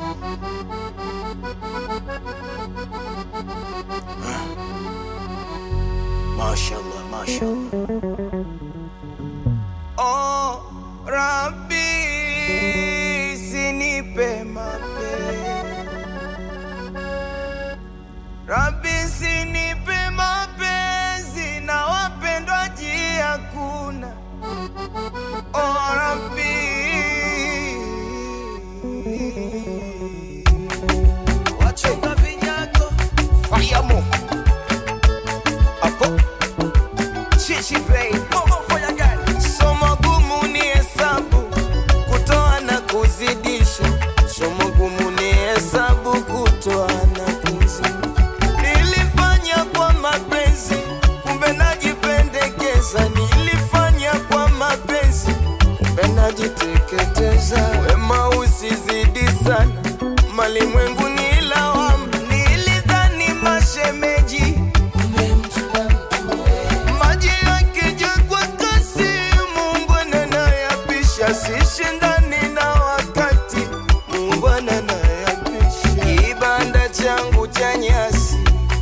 Mashallah, mashallah. Oh, Rabbi, sinipe mapenzi. Rabbi, sinipe mapenzi na wapendwaji hakuna. Oh, Rabbi. Wachonga vinyago. Fayamo. Apo. Chichi babe. Momo for your girl. Somo gumu ni hesabu, kutoa na kuzidisha. Somo gumu ni hesabu, kutoa na kuzidisha. Nilifanya kwa mapenzi, kumbe najipendekeza. Nilifanya kwa mapenzi, kumbe najiteketeza. Wema usizidi sana, malimwengu ni lawama. Nilidhani mashemeji maji yakija kwa kasi, Mungu ananayapisha, sishindani na wakati, Mungu ananayapisha. Kibanda changu cha nyasi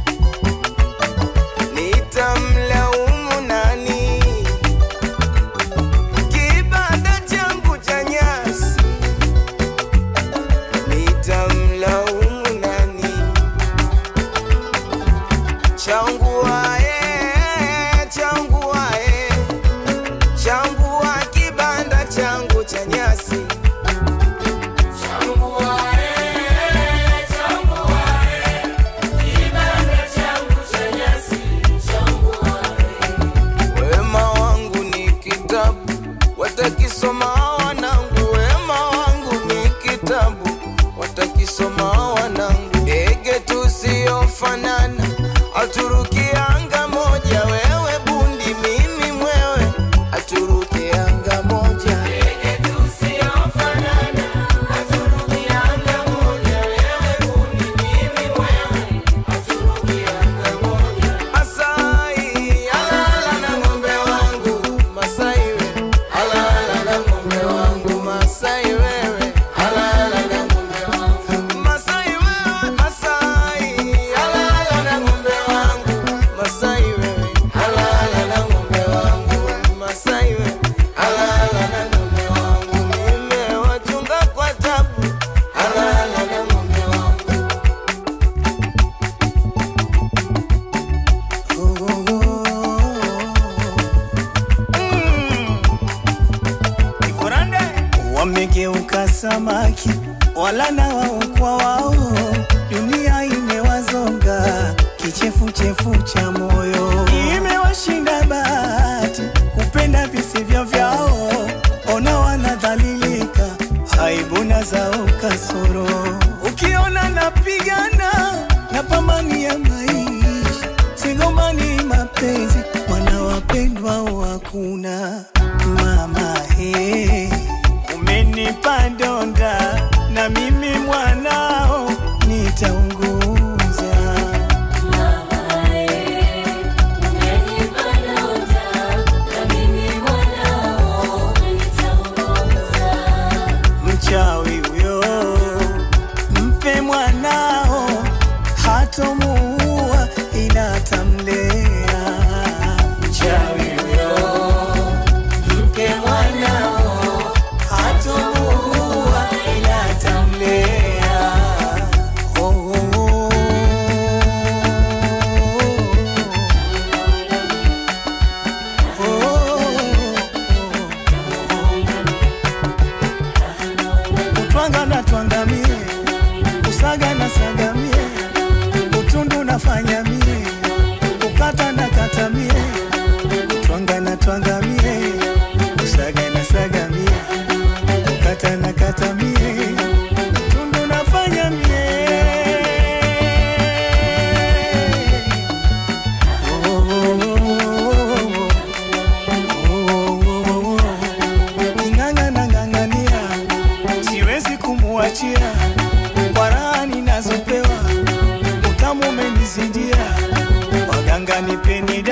nitamlaumu nani? Kibanda changu cha nyasi nitamlaumu nani? changu wae changu wae changu wa kibanda changu cha nyasi wema wangu ni kitabu watakisoma wanangu wema wangu ni kitabu watakisoma wanangu ndege tusiyofanana aturuki anga moja wewe bundi mimi mwewe aturuki anga moja Masai, alala na ng'ombe wangu. Masai we, alala na ng'ombe wangu. Masai wewe, alala na ng'ombe wangu. Masai wewe, Masai, alala na ng'ombe wangu. Masai wewe, alala na ng'ombe wangu. Masai wewe, alala na ng'ombe wangu. Nimewachunga kwa tabu, alala na ng'ombe wangu. Wamegeuka samaki wala na wao kwa wao, dunia imewazonga kichefuchefu cha moyo, imewashinda bahati kupenda visivyo vyao, ona wanadhalilika, aibu na zao kasoro. Ukiona napigana na pambani ya maisha, sigombani mapenzi, wana wapendwa hakuna mama he umenipa donda na mimi mwanao nitaunguza mchawi huyo mpe mwanao hatomuua ila atamlea mchawi huyo mpe mwanao hatomuua ila atamlea oh, oh, oh. Kutwanga na twangamie, kusaga na sagamie, utundu nafanya mie, kukata na kata mie, kutwanga na twangamie, kusaga na sagamie, kukata na kata mie, utundu nafanya mie. Oh, oh, oh, oh, oh, oh. Ng'ang'a na ng'ang'ania, siwezi kumuachia kwa raha ninazopewa, utamu umenizidia, waganga nipeni dawa